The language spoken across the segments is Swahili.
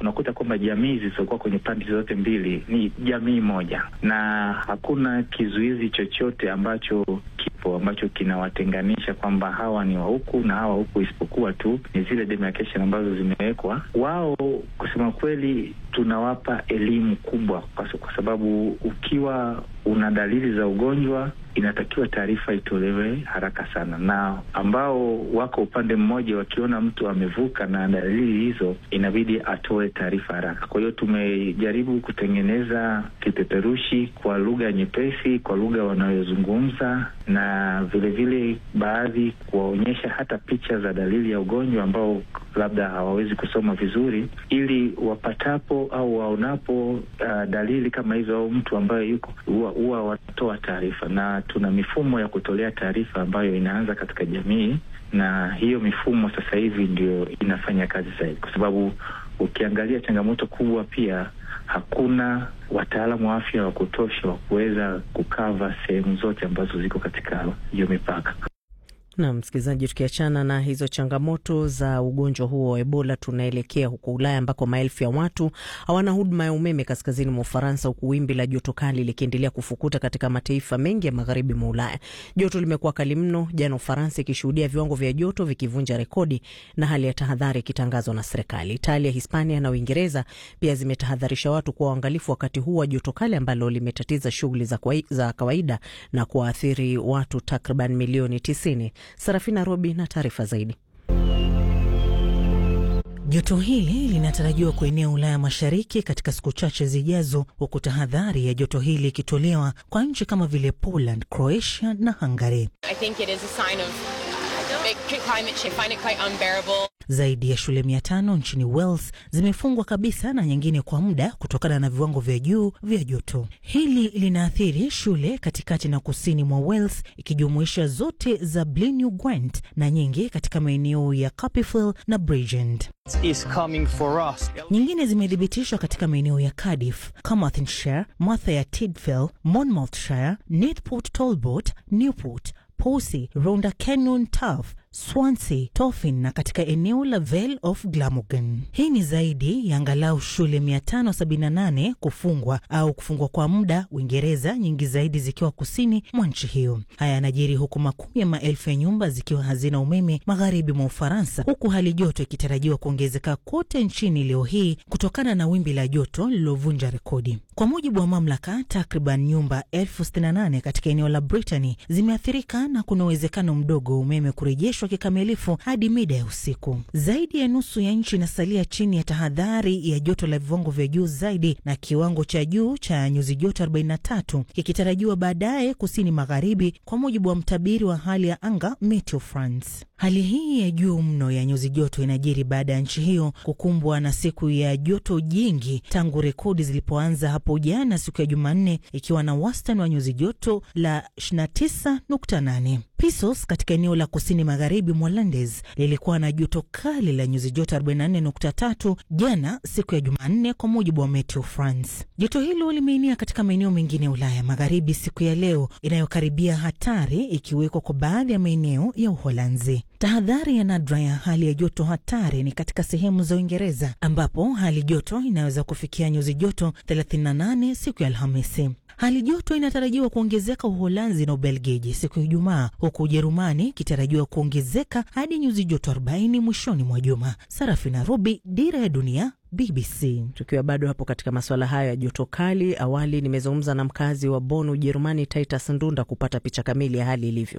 unakuta kwamba jamii zilizokuwa kwenye pande zote mbili ni jamii moja, na hakuna kizuizi chochote ambacho kipo ambacho kinawatenganisha kwamba hawa ni wa huku na hawa huku, isipokuwa tu ni zile demarcation ambazo zimewekwa. Wao kusema kweli, tunawapa elimu kubwa, kwa sababu ukiwa una dalili za ugonjwa inatakiwa taarifa itolewe haraka sana, na ambao wako upande mmoja wakiona mtu amevuka na dalili hizo, inabidi atoe taarifa haraka. Kwa hiyo tumejaribu kutengeneza kipeperushi kwa lugha nyepesi, kwa lugha wanayozungumza, na vilevile baadhi kuwaonyesha hata picha za dalili ya ugonjwa ambao labda hawawezi kusoma vizuri, ili wapatapo au waonapo uh, dalili kama hizo au mtu ambaye yuko huwa watoa taarifa, na tuna mifumo ya kutolea taarifa ambayo inaanza katika jamii, na hiyo mifumo sasa hivi ndio inafanya kazi zaidi, kwa sababu ukiangalia changamoto kubwa pia hakuna wataalamu wa afya wa kutosha wa kuweza kukava sehemu zote ambazo ziko katika hiyo mipaka. Na msikilizaji, tukiachana na hizo changamoto za ugonjwa huo wa Ebola, tunaelekea huko Ulaya ambako maelfu ya watu hawana huduma ya umeme kaskazini mwa Ufaransa, huku wimbi la joto kali likiendelea kufukuta katika mataifa mengi ya magharibi mwa Ulaya. Joto limekuwa kali mno, jana Ufaransa ikishuhudia viwango vya joto vikivunja rekodi na hali ya tahadhari ikitangazwa na serikali. Italia, Hispania na Uingereza pia zimetahadharisha watu kuwa waangalifu wakati huu wa joto kali ambalo limetatiza shughuli za, za kawaida na kuwaathiri watu takriban milioni tisini. Sarafina Robi na taarifa zaidi. Joto hili linatarajiwa kuenea Ulaya Mashariki katika siku chache zijazo, huku tahadhari ya joto hili ikitolewa kwa nchi kama vile Poland, Croatia na Hungary. Zaidi ya shule mia tano nchini Wales zimefungwa kabisa na nyingine kwa muda kutokana na viwango vya juu vya joto. Hili linaathiri shule katikati na kusini mwa Wales, ikijumuisha zote za Blaenau Gwent na nyingi katika maeneo ya Carpifield na Bridgend. Nyingine zimethibitishwa katika maeneo ya Cardiff, Carmarthenshire, Merthyr Tydfil, Monmouthshire, Newport Talbot, Newport, Posey, Rhondda Cenon, Taff, Swansea, Tofin na katika eneo la Vale of Glamorgan. Hii ni zaidi ya angalau shule 578 kufungwa au kufungwa kwa muda Uingereza, nyingi zaidi zikiwa kusini mwa nchi hiyo. Haya yanajiri huku makumi ya maelfu ya nyumba zikiwa hazina umeme magharibi mwa Ufaransa, huku hali joto ikitarajiwa kuongezeka kote nchini leo hii kutokana na wimbi la joto lililovunja rekodi. Kwa mujibu wa mamlaka, takriban nyumba elfu sitini na nane katika eneo la Brittany zimeathirika na kuna uwezekano mdogo wa umeme kurejeshwa kikamilifu hadi mida ya usiku. Zaidi ya nusu ya nchi inasalia chini ya tahadhari ya joto la viwango vya juu zaidi, na kiwango cha juu cha nyuzi joto 43 kikitarajiwa baadaye kusini magharibi, kwa mujibu wa mtabiri wa hali ya anga Meteo France. Hali hii ya juu mno ya nyuzi joto inajiri baada ya nchi hiyo kukumbwa na siku ya joto jingi tangu rekodi zilipoanza hapo jana siku ya Jumanne, ikiwa na wastani wa nyuzi joto la 29.8. Pisos katika eneo la kusini magharibi mwa Landes lilikuwa na joto kali la nyuzi joto 44.3 jana siku ya Jumanne, kwa mujibu wa Meteo France. Joto hilo limeenea katika maeneo mengine ya Ulaya magharibi siku ya leo, inayokaribia hatari ikiwekwa kwa baadhi ya maeneo ya Uholanzi. Tahadhari ya nadra ya hali ya joto hatari ni katika sehemu za Uingereza ambapo hali joto inaweza kufikia nyuzi joto 38 siku ya Alhamisi. Hali joto inatarajiwa kuongezeka Uholanzi na Ubelgiji siku ya Ijumaa, huku Ujerumani ikitarajiwa kuongezeka hadi nyuzi joto 40 mwishoni mwa juma. Sarafina Robi, Dira ya Dunia, BBC. Tukiwa bado hapo katika masuala hayo ya joto kali, awali nimezungumza na mkazi wa Bonn, Ujerumani, Titus Ndunda kupata picha kamili ya hali ilivyo.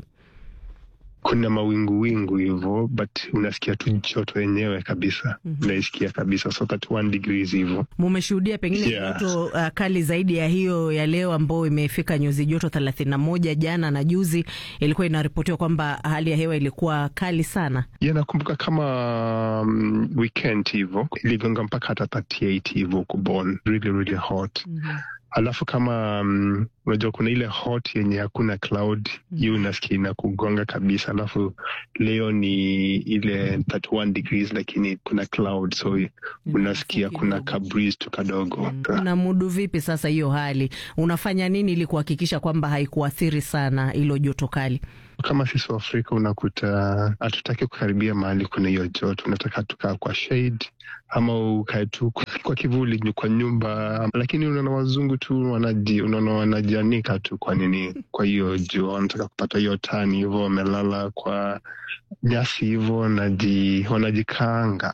Kuna mawingu wingu hivyo, but unasikia tu joto yenyewe kabisa. mm -hmm. Unaisikia kabisa so 31 degrees hivyo. Mumeshuhudia pengine Yeah. joto uh, kali zaidi ya hiyo ya leo ambayo imefika nyuzi joto thelathini na moja. Jana na juzi ilikuwa inaripotiwa kwamba hali ya hewa ilikuwa kali sana. Ya, nakumbuka kama um, weekend hivyo iligonga mpaka hata 38 hivyo huko Bonn, really really hot. Alafu kama um, unajua kuna ile hot yenye hakuna cloud hiyo unasikia inakugonga kabisa, alafu leo ni ile 31 degrees lakini kuna cloud, so unasikia kuna ka breeze tu kadogo. Unamudu vipi sasa hiyo hali? Unafanya nini ili kuhakikisha kwamba haikuathiri sana hilo joto kali? Kama sisi wa Afrika unakuta hatutaki kukaribia mahali kuna hiyo joto, unataka tukaa kwa shade ama ukae tu kwa kivuli kwa nyumba, lakini unaona wazungu tu wanaji, unaona wanajianika tu kwa nini, kwa hiyo jua, wanataka kupata hiyo tani hivyo, wamelala kwa nyasi hivyo, wanaji wanajikaanga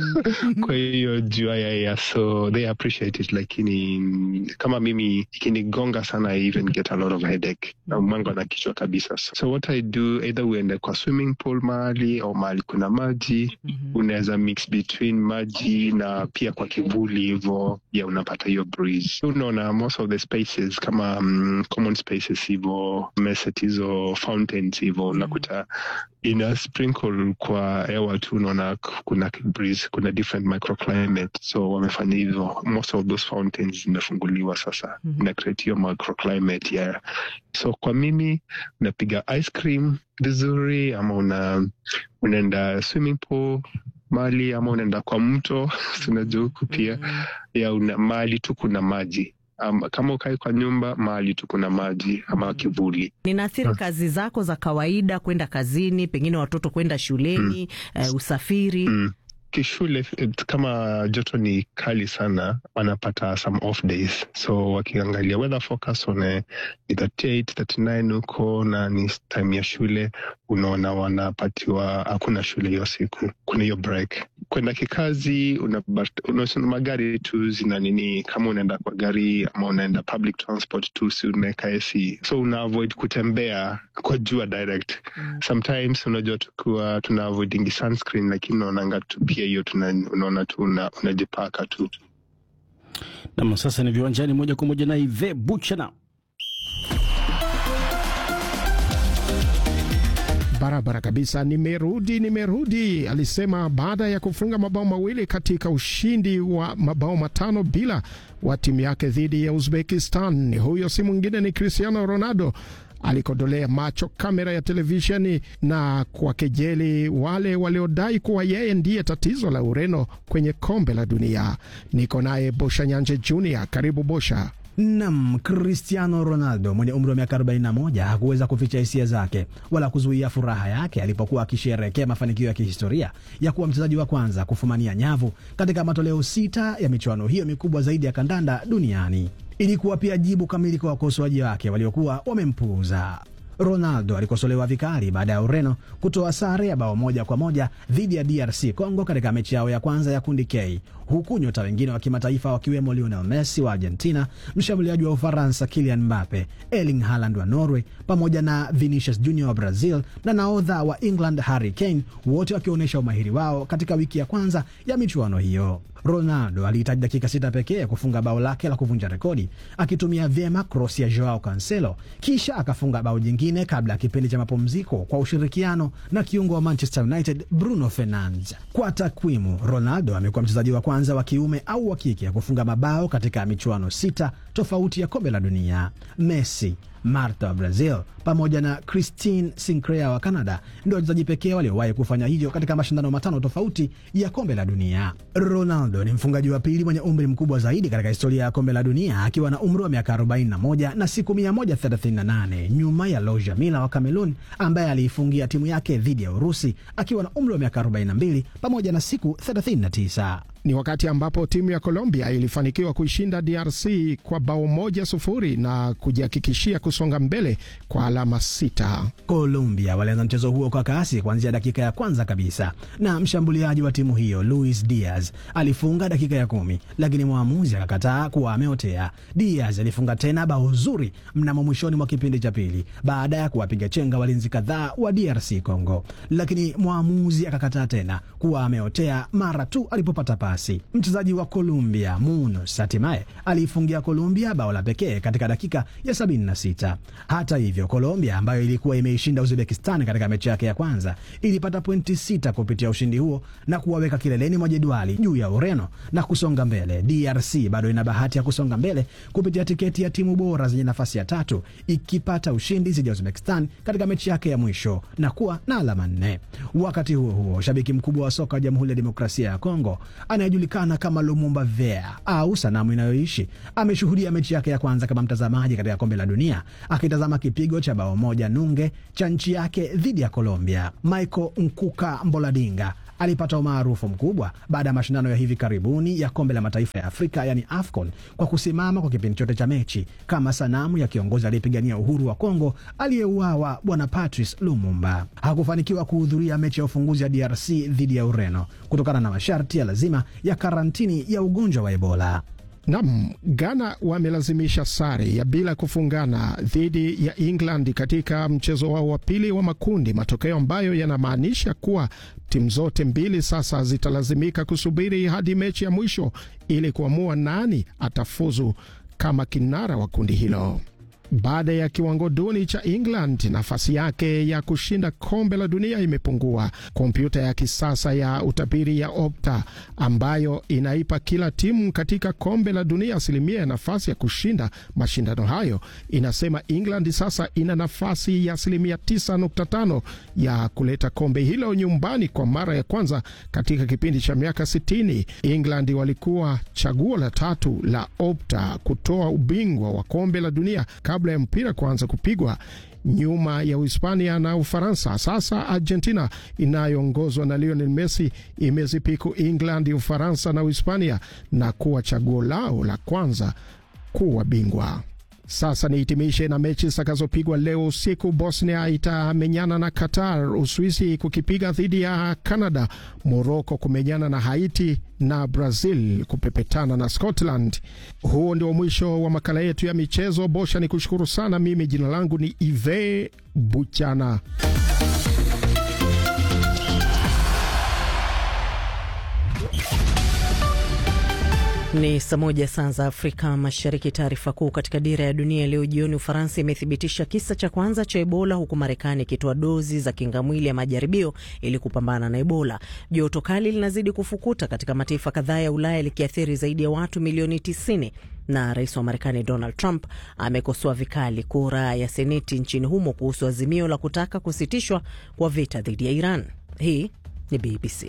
kwa hiyo jua ya, ya so they appreciate it, lakini kama mimi ikinigonga sana I even get a lot of headache na mwango na kichwa kabisa, so what I do either uende kwa swimming pool mahali au mahali kuna maji mm -hmm. unaweza mix between maji na pia kwa kivuli hivo, ya unapata hiyo breeze. Unaona most of the spaces kama um, common spaces hivo, meset hizo fountains hivo, unakuta ina sprinkle kwa hewa tu, unaona kuna breeze, kuna different microclimate, so wamefanya hivyo. Most of those fountains zimefunguliwa sasa, mm -hmm. ina create hiyo microclimate yeah. So kwa mimi unapiga ice cream vizuri, ama una unaenda swimming pool mali ama unaenda kwa mto tunajua huku pia ya una mahali tu kuna maji um, kama ukai kwa nyumba mahali tu kuna maji ama kivuli. Ninaathiri Ah. kazi zako za kawaida, kwenda kazini, pengine watoto kwenda shuleni, eh, usafiri. Mm. Kishule eh, kama joto ni kali sana, wanapata some off days, so wakiangalia weather forecast wana ni 38 39 huko na ni time ya shule, unaona wanapatiwa hakuna shule hiyo siku, kuna hiyo break. Kwenda kikazi una, una, magari tu zina nini, kama unaenda kwa gari ama unaenda public transport tu, si unaweka AC, so una avoid kutembea kwa jua direct sometimes unajua tukiwa tuna avoidingi sunscreen lakini unaonanga tu pia hiyo tuna- unaona tu una- unajipaka tu Nam, sasa ni viwanjani moja kwa moja na Ive Buchana. Barabara kabisa, nimerudi, nimerudi, alisema baada ya kufunga mabao mawili katika ushindi wa mabao matano bila wa timu yake dhidi ya Uzbekistan. Huyo si mwingine ni Cristiano Ronaldo alikodolea macho kamera ya televisheni na kuwakejeli wale waliodai kuwa yeye ndiye tatizo la Ureno kwenye kombe la dunia. Niko naye Bosha Nyanje Junior. Karibu Bosha. Nam, Cristiano Ronaldo mwenye umri wa miaka 41 hakuweza kuficha hisia zake wala kuzuia furaha yake alipokuwa akisherehekea mafanikio ya kihistoria ya kuwa mchezaji wa kwanza kufumania nyavu katika matoleo sita ya michuano hiyo mikubwa zaidi ya kandanda duniani. Ilikuwa pia jibu kamili kwa wakosoaji wake waliokuwa wamempuuza. Ronaldo alikosolewa vikali baada ya Ureno kutoa sare ya bao moja kwa moja dhidi ya DRC Congo katika mechi yao ya kwanza ya kundi K, huku nyota wengine wa kimataifa wakiwemo Lionel Messi wa Argentina, mshambuliaji wa Ufaransa Kylian Mbappe, Erling Haaland wa Norway pamoja na Vinicius Junior wa Brazil na nahodha wa England Harry Kane, wote wakionyesha umahiri wao katika wiki ya kwanza ya michuano hiyo. Ronaldo alihitaji dakika sita pekee kufunga bao lake la kuvunja rekodi akitumia vyema krosi ya Joao Cancelo, kisha akafunga bao jingine kabla ya kipindi cha mapumziko kwa ushirikiano na kiungo wa Manchester United Bruno Fernandes. Kwa takwimu, Ronaldo amekuwa mchezaji wa kwanza wa kiume au wa kike kufunga mabao katika michuano sita tofauti ya kombe la dunia. Messi Marta wa Brazil pamoja na Christine Sinclair wa Canada ndio wachezaji pekee waliowahi kufanya hivyo katika mashindano matano tofauti ya kombe la dunia. Ronaldo ni mfungaji wa pili mwenye umri mkubwa zaidi katika historia ya kombe la dunia akiwa na umri wa miaka 41 na siku 138 nyuma ya Loja Mila wa Cameroon ambaye aliifungia timu yake dhidi ya Urusi akiwa na umri wa miaka 42 pamoja na siku 39. Ni wakati ambapo timu ya Colombia ilifanikiwa kuishinda DRC kwa bao moja sufuri na kujihakikishia kusonga mbele kwa alama sita. Colombia walianza mchezo huo kwa kasi kuanzia dakika ya kwanza kabisa, na mshambuliaji wa timu hiyo Luis Diaz alifunga dakika ya kumi, lakini mwamuzi akakataa kuwa ameotea. Diaz alifunga tena bao zuri mnamo mwishoni mwa kipindi cha pili baada ya kuwapiga chenga walinzi kadhaa wa DRC Congo, lakini mwamuzi akakataa tena kuwa ameotea mara tu alipopata pasi. Mchezaji wa Colombia Munoz hatimaye aliifungia Colombia bao la pekee katika dakika ya 76. sita. Hata hivyo, Colombia ambayo ilikuwa imeishinda Uzbekistan katika mechi yake ya kwanza ilipata pointi sita kupitia ushindi huo na kuwaweka kileleni mwa jedwali juu ya Ureno na kusonga mbele. DRC bado ina bahati ya kusonga mbele kupitia tiketi ya timu bora zenye nafasi ya tatu ikipata ushindi dhidi ya Uzbekistan katika mechi yake ya mwisho na kuwa na alama nne. Wakati huo huo, shabiki mkubwa wa soka wa Jamhuri ya Demokrasia ya Kongo anayejulikana kama Lumumba Vea au sanamu inayoishi ameshuhudia mechi yake ya kwanza kama mtazamaji katika kombe la dunia akitazama kipigo cha bao moja nunge cha nchi yake dhidi ya Colombia. Michael Nkuka Mboladinga alipata umaarufu mkubwa baada ya mashindano ya hivi karibuni ya kombe la mataifa ya Afrika yani AFCON kwa kusimama kwa kipindi chote cha mechi kama sanamu ya kiongozi aliyepigania uhuru wa Kongo aliyeuawa Bwana Patrice Lumumba. Hakufanikiwa kuhudhuria mechi ya ufunguzi ya DRC dhidi ya Ureno kutokana na masharti ya lazima ya karantini ya ugonjwa wa Ebola. Nam, Ghana wamelazimisha sare ya bila kufungana dhidi ya England katika mchezo wao wa pili wa makundi, matokeo ambayo yanamaanisha kuwa timu zote mbili sasa zitalazimika kusubiri hadi mechi ya mwisho ili kuamua nani atafuzu kama kinara wa kundi hilo. Baada ya kiwango duni cha England, nafasi yake ya kushinda kombe la dunia imepungua. Kompyuta ya kisasa ya utabiri ya Opta ambayo inaipa kila timu katika kombe la dunia asilimia ya nafasi ya kushinda mashindano hayo inasema England sasa ina nafasi ya asilimia 9.5 ya kuleta kombe hilo nyumbani kwa mara ya kwanza katika kipindi cha miaka 60. England walikuwa chaguo la tatu la Opta kutoa ubingwa wa kombe la dunia kabla ya mpira kuanza kupigwa nyuma ya Uhispania na Ufaransa. Sasa Argentina inayoongozwa na Lionel Messi imezipiku England, Ufaransa na Uhispania na kuwa chaguo lao la kwanza kuwa bingwa. Sasa nihitimishe na mechi zitakazopigwa leo usiku. Bosnia itamenyana na Qatar, Uswisi kukipiga dhidi ya Canada, Moroko kumenyana na Haiti na Brazil kupepetana na Scotland. Huo ndio mwisho wa makala yetu ya michezo. Bosha ni kushukuru sana. Mimi jina langu ni Ive Buchana. Ni saa moja saa za Afrika Mashariki. Taarifa kuu katika dira ya dunia leo jioni: Ufaransa imethibitisha kisa cha kwanza cha Ebola, huku Marekani ikitoa dozi za kingamwili ya majaribio ili kupambana na Ebola. Joto kali linazidi kufukuta katika mataifa kadhaa ya Ulaya likiathiri zaidi ya watu milioni 90 na rais wa Marekani Donald Trump amekosoa vikali kura ya Seneti nchini humo kuhusu azimio la kutaka kusitishwa kwa vita dhidi ya Iran. Hii ni BBC.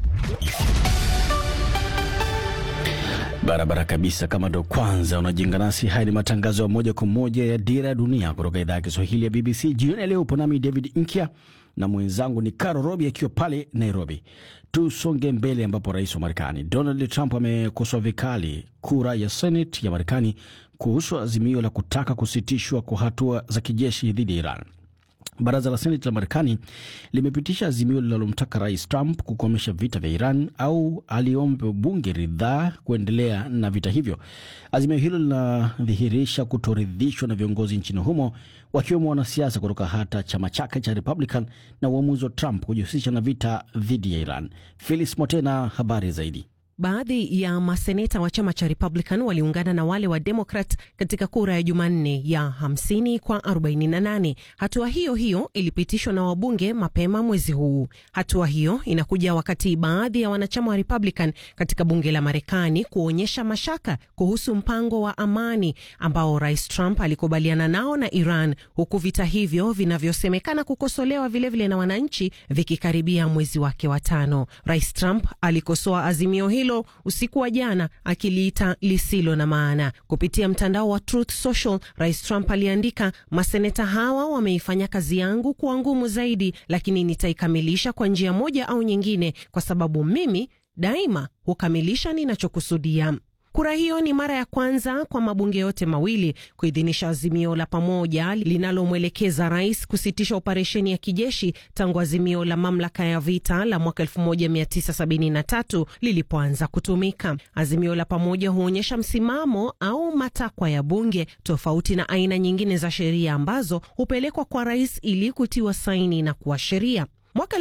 Barabara kabisa. Kama ndo kwanza unajiunga nasi, haya ni matangazo ya moja kwa moja ya Dira ya Dunia kutoka idhaa ya Kiswahili ya BBC. Jioni ya leo upo nami David Nkya na mwenzangu ni Caro Robi akiwa pale Nairobi. Tusonge mbele, ambapo rais wa Marekani Donald Trump amekosoa vikali kura ya Senate ya Marekani kuhusu azimio la kutaka kusitishwa kwa hatua za kijeshi dhidi ya Iran. Baraza la Seneti la Marekani limepitisha azimio linalomtaka rais Trump kukomesha vita vya Iran au aliombe bunge ridhaa kuendelea na vita hivyo. Azimio hilo linadhihirisha kutoridhishwa na viongozi nchini humo, wakiwemo wanasiasa kutoka hata chama chake cha Republican na uamuzi wa Trump kujihusisha na vita dhidi ya Iran. Phyllis Motena, habari zaidi. Baadhi ya maseneta wa chama cha Republican waliungana na wale wa Democrat katika kura ya Jumanne ya 50 kwa 48. Hatua hiyo hiyo ilipitishwa na wabunge mapema mwezi huu. Hatua hiyo inakuja wakati baadhi ya wanachama wa Republican katika bunge la Marekani kuonyesha mashaka kuhusu mpango wa amani ambao Rais Trump alikubaliana nao na Iran, huku vita hivyo vinavyosemekana kukosolewa vilevile vile na wananchi vikikaribia mwezi wake wa tano. Rais Trump alikosoa azimio hilo usiku wa jana akiliita lisilo na maana. Kupitia mtandao wa Truth Social, Rais Trump aliandika, maseneta hawa wameifanya kazi yangu kuwa ngumu zaidi, lakini nitaikamilisha kwa njia moja au nyingine, kwa sababu mimi daima hukamilisha ninachokusudia. Kura hiyo ni mara ya kwanza kwa mabunge yote mawili kuidhinisha azimio la pamoja linalomwelekeza rais kusitisha operesheni ya kijeshi tangu azimio la mamlaka ya vita la mwaka 1973 lilipoanza kutumika. Azimio la pamoja huonyesha msimamo au matakwa ya bunge, tofauti na aina nyingine za sheria ambazo hupelekwa kwa rais ili kutiwa saini na kuwa sheria. Mwaka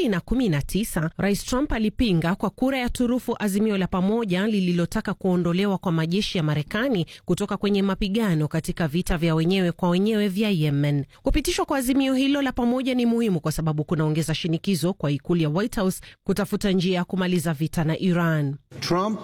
2019 Rais Trump alipinga kwa kura ya turufu azimio la pamoja lililotaka kuondolewa kwa majeshi ya Marekani kutoka kwenye mapigano katika vita vya wenyewe kwa wenyewe vya Yemen. Kupitishwa kwa azimio hilo la pamoja ni muhimu kwa sababu kunaongeza shinikizo kwa ikulu ya White House kutafuta njia ya kumaliza vita na Iran. Trump,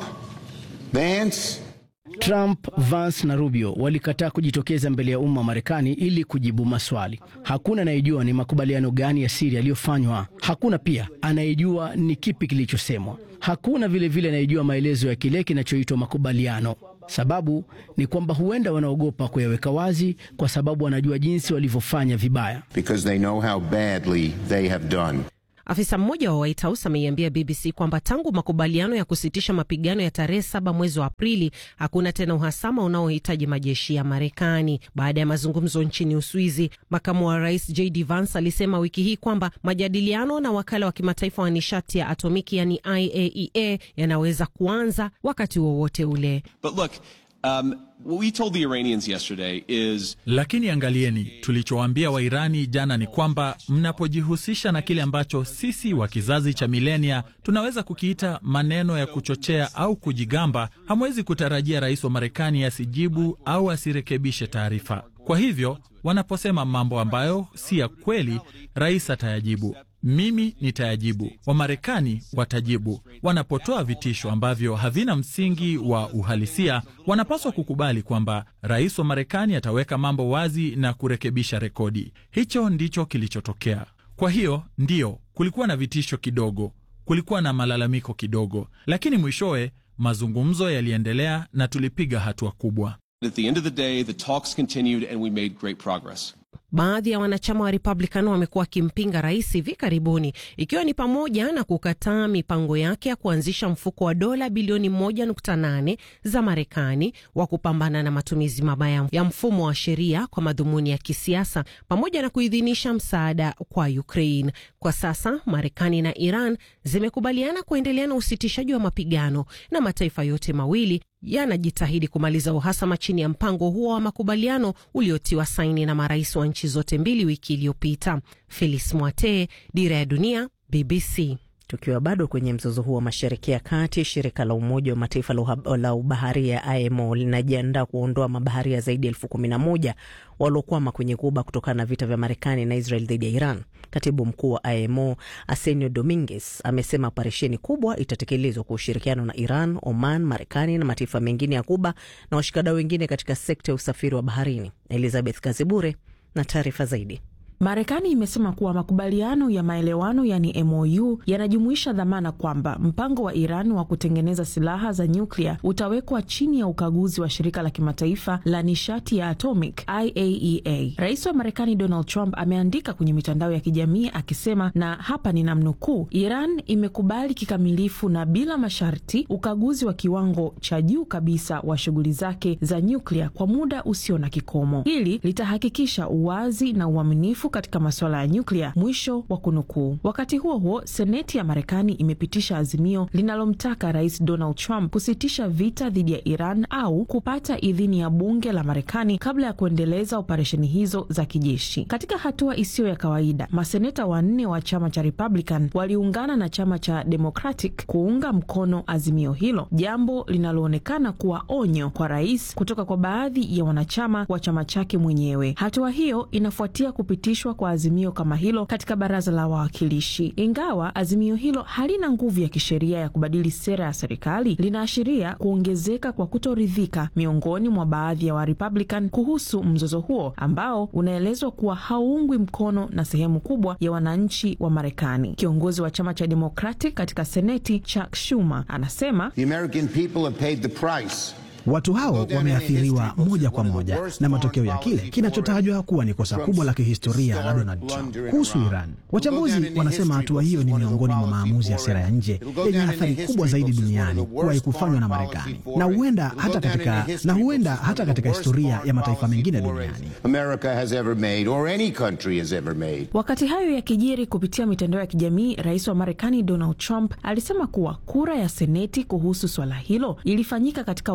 Vance, Trump, Vance na Rubio walikataa kujitokeza mbele ya umma wa Marekani ili kujibu maswali. Hakuna anayejua ni makubaliano gani ya siri yaliyofanywa. Hakuna pia anayejua ni kipi kilichosemwa. Hakuna vilevile anayejua maelezo ya kile kinachoitwa makubaliano. Sababu ni kwamba huenda wanaogopa kuyaweka wazi kwa sababu wanajua jinsi walivyofanya vibaya. because they know how badly they have done. Afisa mmoja wa White House ameiambia BBC kwamba tangu makubaliano ya kusitisha mapigano ya tarehe saba mwezi wa Aprili hakuna tena uhasama unaohitaji majeshi ya Marekani. Baada ya mazungumzo nchini Uswizi, makamu wa rais JD Vance alisema wiki hii kwamba majadiliano na wakala wa kimataifa wa nishati ya atomiki yani IAEA yanaweza kuanza wakati wowote ule. But look, um, what we told the Iranians yesterday is Lakini angalieni, tulichowaambia Wairani jana ni kwamba mnapojihusisha na kile ambacho sisi wa kizazi cha milenia tunaweza kukiita maneno ya kuchochea au kujigamba, hamwezi kutarajia rais wa Marekani asijibu au asirekebishe taarifa. Kwa hivyo wanaposema mambo ambayo si ya kweli, rais atayajibu. Mimi nitayajibu, Wamarekani watajibu. Wanapotoa vitisho ambavyo havina msingi wa uhalisia, wanapaswa kukubali kwamba rais wa Marekani ataweka mambo wazi na kurekebisha rekodi. Hicho ndicho kilichotokea. Kwa hiyo ndiyo, kulikuwa na vitisho kidogo, kulikuwa na malalamiko kidogo, lakini mwishowe mazungumzo yaliendelea na tulipiga hatua kubwa. at the end of the day, the talks continued and we made great progress. Baadhi ya wanachama wa Republican wamekuwa wakimpinga rais hivi karibuni, ikiwa ni pamoja na kukataa mipango yake ya kuanzisha mfuko wa dola bilioni 1.8 za Marekani wa kupambana na matumizi mabaya ya mfumo wa sheria kwa madhumuni ya kisiasa, pamoja na kuidhinisha msaada kwa Ukraine. Kwa sasa Marekani na Iran zimekubaliana kuendelea na usitishaji wa mapigano na mataifa yote mawili yanajitahidi kumaliza uhasama chini ya mpango huo wa makubaliano uliotiwa saini na marais wa nchi zote mbili wiki iliyopita. Felis Mwate, Dira ya Dunia, BBC. Tukiwa bado kwenye mzozo huo wa Mashariki ya Kati, shirika la Umoja wa Mataifa la uha- la ubaharia IMO linajiandaa kuondoa mabaharia zaidi ya elfu kumi na moja waliokwama kwenye Ghuba kutokana na vita vya Marekani na Israel dhidi ya Iran. Katibu mkuu wa IMO Arsenio Dominguez amesema operesheni kubwa itatekelezwa kwa ushirikiano na Iran, Oman, Marekani na mataifa mengine ya Ghuba na washikadau wengine katika sekta ya usafiri wa baharini. Elizabeth Kazibure na taarifa zaidi. Marekani imesema kuwa makubaliano ya maelewano yani MOU yanajumuisha dhamana kwamba mpango wa Iran wa kutengeneza silaha za nyuklia utawekwa chini ya ukaguzi wa shirika la kimataifa la nishati ya atomic IAEA. Rais wa Marekani Donald Trump ameandika kwenye mitandao ya kijamii akisema, na hapa ni namnukuu, Iran imekubali kikamilifu na bila masharti ukaguzi wa kiwango cha juu kabisa wa shughuli zake za nyuklia kwa muda usio na kikomo. Hili litahakikisha uwazi na uaminifu katika masuala ya nyuklia, mwisho wa kunukuu. Wakati huo huo, seneti ya Marekani imepitisha azimio linalomtaka rais Donald Trump kusitisha vita dhidi ya Iran au kupata idhini ya bunge la Marekani kabla ya kuendeleza operesheni hizo za kijeshi. Katika hatua isiyo ya kawaida, maseneta wanne wa chama cha Republican waliungana na chama cha Democratic kuunga mkono azimio hilo, jambo linaloonekana kuwa onyo kwa rais kutoka kwa baadhi ya wanachama wa chama chake mwenyewe. Hatua hiyo inafuatia kupitishwa kwa azimio kama hilo katika baraza la wawakilishi. Ingawa azimio hilo halina nguvu ya kisheria ya kubadili sera ya serikali, linaashiria kuongezeka kwa kutoridhika miongoni mwa baadhi ya Warepublican kuhusu mzozo huo ambao unaelezwa kuwa hauungwi mkono na sehemu kubwa ya wananchi wa Marekani. Kiongozi wa chama cha Democratic katika Seneti, Chuck Schumer, anasema The American people have paid the price. Watu hao wameathiriwa moja kwa moja na matokeo ya kile kinachotajwa kuwa ni kosa kubwa la kihistoria la Donald Trump kuhusu Iran. Wachambuzi wanasema hatua hiyo ni miongoni mwa maamuzi ya sera ya nje yenye athari kubwa zaidi duniani kuwahi kufanywa na Marekani na huenda hata katika, na huenda hata katika historia ya mataifa mengine duniani. America has ever made or any country has ever made. Wakati hayo yakijiri kupitia mitandao ya kijamii, rais wa Marekani Donald Trump alisema kuwa kura ya Seneti kuhusu swala hilo ilifanyika katika wakati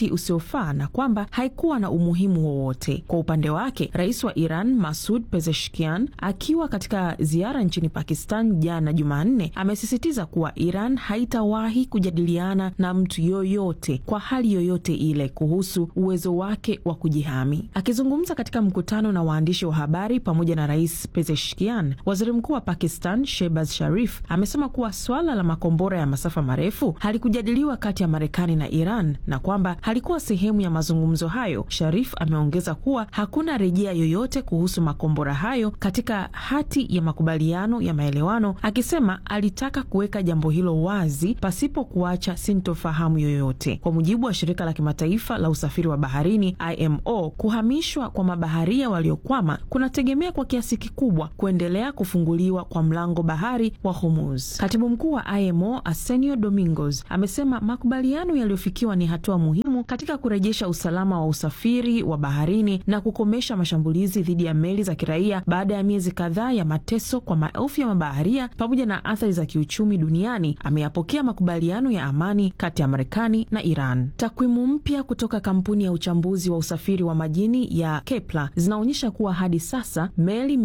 wakati usiofaa na kwamba haikuwa na umuhimu wowote. Kwa upande wake, rais wa Iran Masud Pezeshkian akiwa katika ziara nchini Pakistan jana Jumanne amesisitiza kuwa Iran haitawahi kujadiliana na mtu yoyote kwa hali yoyote ile kuhusu uwezo wake wa kujihami. Akizungumza katika mkutano na waandishi wa habari pamoja na rais Pezeshkian, waziri mkuu wa Pakistan Shehbaz Sharif amesema kuwa swala la makombora ya masafa marefu halikujadiliwa kati ya Marekani na Iran na kwamba halikuwa sehemu ya mazungumzo hayo. Sharif ameongeza kuwa hakuna rejea yoyote kuhusu makombora hayo katika hati ya makubaliano ya maelewano, akisema alitaka kuweka jambo hilo wazi pasipo kuacha sintofahamu yoyote. Kwa mujibu wa shirika la kimataifa la usafiri wa baharini IMO, kuhamishwa kwa mabaharia waliokwama kunategemea kwa kiasi kikubwa kuendelea kufunguliwa kwa mlango bahari wa Hormuz. Katibu mkuu wa IMO Arsenio Domingos amesema makubaliano yaliyofikiwa ni hatua muhimu katika kurejesha usalama wa usafiri wa baharini na kukomesha mashambulizi dhidi ya meli za kiraia baada ya miezi kadhaa ya mateso kwa maelfu ya mabaharia pamoja na athari za kiuchumi duniani. Ameyapokea makubaliano ya amani kati ya Marekani na Iran. Takwimu mpya kutoka kampuni ya uchambuzi wa usafiri wa majini ya Kepler zinaonyesha kuwa hadi sasa meli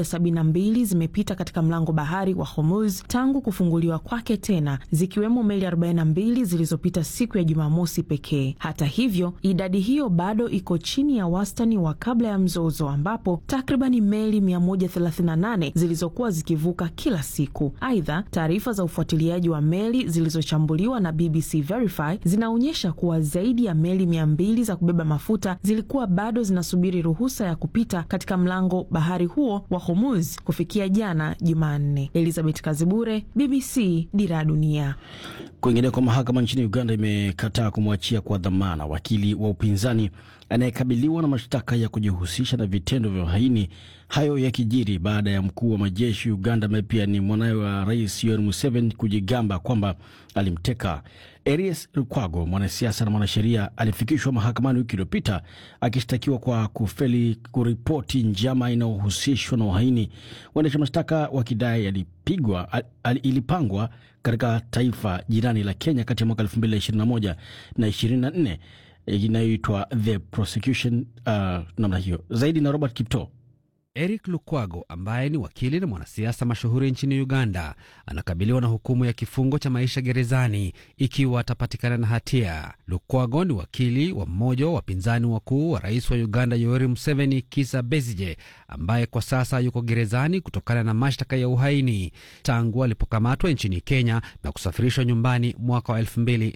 172 zimepita katika mlango bahari wa Hormuz tangu kufunguliwa kwake tena, zikiwemo meli 42 zilizopita siku ya Jumamosi pekee. Hata hivyo, idadi hiyo bado iko chini ya wastani wa kabla ya mzozo, ambapo takribani meli 138 zilizokuwa zikivuka kila siku. Aidha, taarifa za ufuatiliaji wa meli zilizochambuliwa na BBC Verify zinaonyesha kuwa zaidi ya meli 200 za kubeba mafuta zilikuwa bado zinasubiri ruhusa ya kupita katika mlango bahari huo wa Hormuz kufikia jana Jumanne. Elizabeth Kazibure, BBC, Dira ya Dunia. Kwingineko, mahakama nchini Uganda imekataa kumwachia kwa dhamana wakili wa upinzani anayekabiliwa na mashtaka ya kujihusisha na vitendo vya uhaini. Hayo yakijiri baada ya mkuu wa majeshi Uganda ambaye pia ni mwanawe wa rais Yoweri Museveni kujigamba kwamba alimteka. Erias Lukwago, mwanasiasa na mwanasheria, alifikishwa mahakamani wiki iliyopita akishtakiwa kwa kufeli kuripoti njama inayohusishwa na uhaini, waendesha mashtaka wakidai alipigwa al, al, ilipangwa katika taifa jirani la Kenya kati ya mwaka 2021 na 24 inayoitwa the prosecution uh, namna hiyo. Zaidi na Robert Kipto. Eric Lukwago ambaye ni wakili na mwanasiasa mashuhuri nchini Uganda anakabiliwa na hukumu ya kifungo cha maisha gerezani ikiwa atapatikana na hatia. Lukwago ni wakili wa mmoja wa wapinzani wakuu wa rais wa Uganda Yoweri Museveni, Kizza Besigye, ambaye kwa sasa yuko gerezani kutokana na mashtaka ya uhaini tangu alipokamatwa nchini Kenya na kusafirishwa nyumbani mwaka wa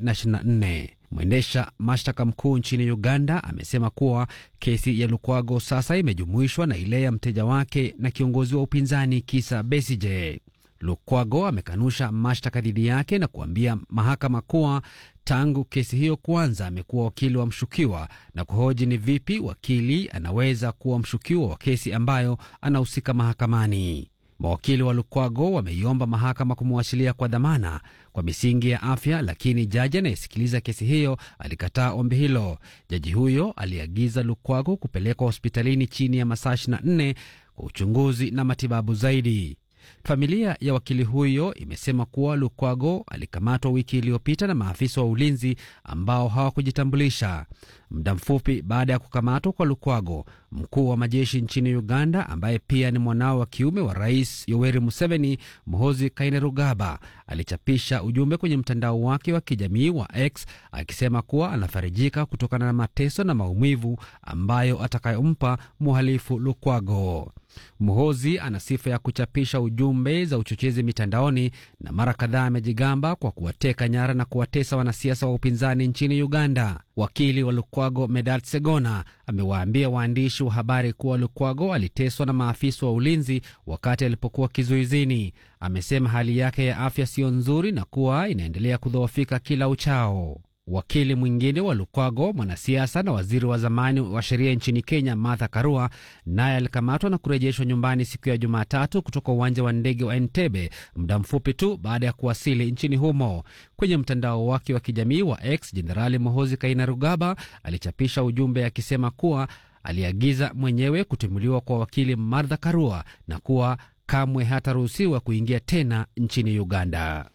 2024. Mwendesha mashtaka mkuu nchini Uganda amesema kuwa kesi ya Lukwago sasa imejumuishwa na ile ya mteja wake na kiongozi wa upinzani Kizza Besigye. Lukwago amekanusha mashtaka dhidi yake na kuambia mahakama kuwa tangu kesi hiyo kuanza amekuwa wakili wa mshukiwa na kuhoji ni vipi wakili anaweza kuwa mshukiwa wa kesi ambayo anahusika mahakamani. Mawakili wa Lukwago wameiomba mahakama kumwachilia kwa dhamana kwa misingi ya afya, lakini jaji anayesikiliza kesi hiyo alikataa ombi hilo. Jaji huyo aliagiza Lukwago kupelekwa hospitalini chini ya masaa 24 kwa uchunguzi na matibabu zaidi. Familia ya wakili huyo imesema kuwa Lukwago alikamatwa wiki iliyopita na maafisa wa ulinzi ambao hawakujitambulisha. Muda mfupi baada ya kukamatwa kwa Lukwago, mkuu wa majeshi nchini Uganda ambaye pia ni mwanao wa kiume wa rais Yoweri Museveni, Muhoozi Kainerugaba, alichapisha ujumbe kwenye mtandao wake wa kijamii wa X akisema kuwa anafarijika kutokana na mateso na maumivu ambayo atakayompa mhalifu Lukwago. Muhozi ana sifa ya kuchapisha ujumbe za uchochezi mitandaoni na mara kadhaa amejigamba kwa kuwateka nyara na kuwatesa wanasiasa wa upinzani nchini Uganda. Wakili wa Lukwago Medard Segona amewaambia waandishi wa habari kuwa Lukwago aliteswa na maafisa wa ulinzi wakati alipokuwa kizuizini. Amesema hali yake ya afya siyo nzuri na kuwa inaendelea kudhoofika kila uchao. Wakili mwingine wa Lukwago, mwanasiasa na waziri wa zamani wa sheria nchini Kenya, Martha Karua, naye alikamatwa na kurejeshwa nyumbani siku ya Jumatatu kutoka uwanja wa ndege wa Entebbe muda mfupi tu baada ya kuwasili nchini humo. Kwenye mtandao wake wa kijamii wa X, Jenerali Muhoozi Kainerugaba alichapisha ujumbe akisema kuwa aliagiza mwenyewe kutimuliwa kwa wakili Martha Karua na kuwa kamwe hataruhusiwa kuingia tena nchini Uganda.